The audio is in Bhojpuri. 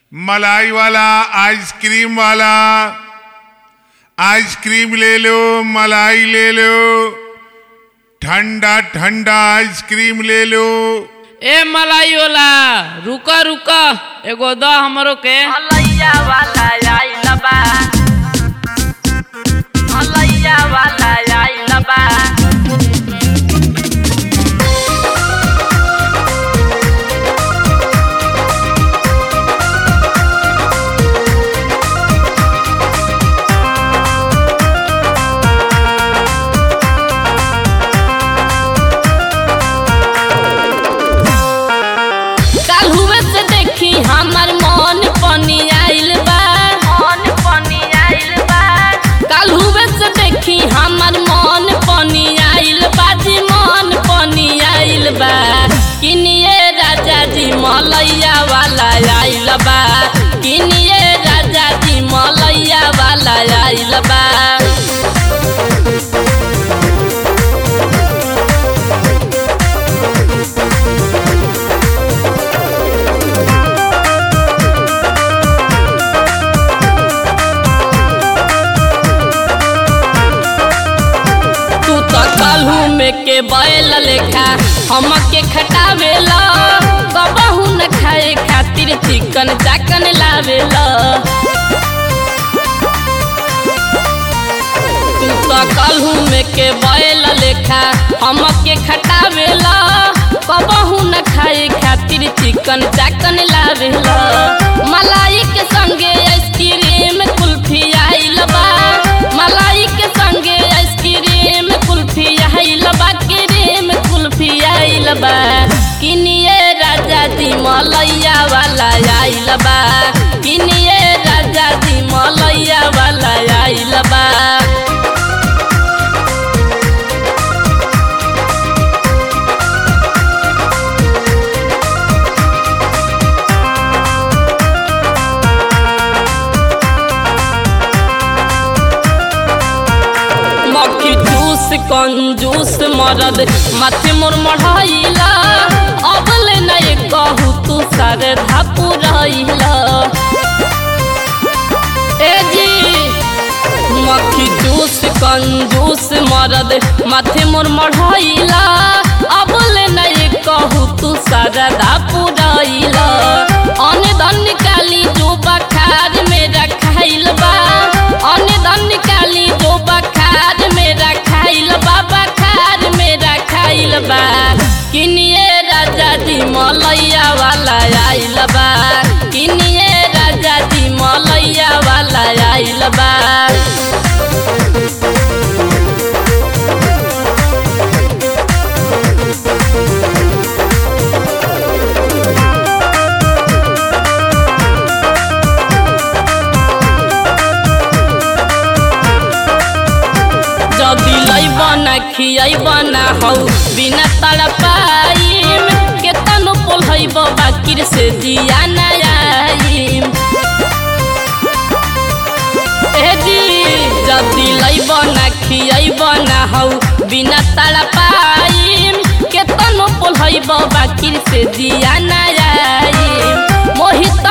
मलाई वाला आइसक्रीम वाला आइसक्रीम ले लो मलाई ले लो ठंडा ठंडा आइसक्रीम ले लो ए मलाई वाला रुक रुक एगो द हमरो के मलैया वाला आइल बा मलैया वाला आइल बा काल्हुए से देखी हमर मन पनी आइल बा मन पनी आइल बा काल्हुए से देखी हमर मन पनी आइल बा जी मन पनी आइल बा किनिए राजा जी मलैया वाला आइल बा किनिए राजा जी मलैया वाला आइल बा तू तो काल्हू में के बैल लेखा हमके खटावेला कबहू न खाए खातिर चिकन चाकन लावेला तू तो काल्हू में के बैल लेखा हमके खटावेला कबहू न खाए खातिर चिकन चाकन लावेला मलाई के संगे आइसक्रीम कुल्फी आइल बा मलाई के संगे आइसक्रीम कुल्फी आइल बा क्रीम कुल्फी आइल बा किनिए राजा जी मलैया वाला आइल बा किनिए राजा जी मलैया वाला आइल बा मक्खी जूस कंजूस मरद माथे मोर मढ़ाइला अब ले नहीं कहू तू सारे धापू रहिला ए जी मक्खी जूस कंजूस मरद माथे मोर मढ़ाइला अब ले नहीं कहू तू सारा धापू रहिला अन धन निकाली जो बखार में रखाइल बा अन धन निकाली जो बखार में रखाइल बा बखार में रखाइल बा किनिए राजा जी मलैया वाला आइल बा किनिए राजा जी मलैया वाला आइल बा जदी लैब ना खियब ना हौ बिना तड़पाइम केतनो पोलहैब बाकिर से जिया ना आइम ए जी जदी लैब ना खियब ना हौ बिना तड़पाइम केतनो पोलहैब बाकिर से जिया ना आइम मोहित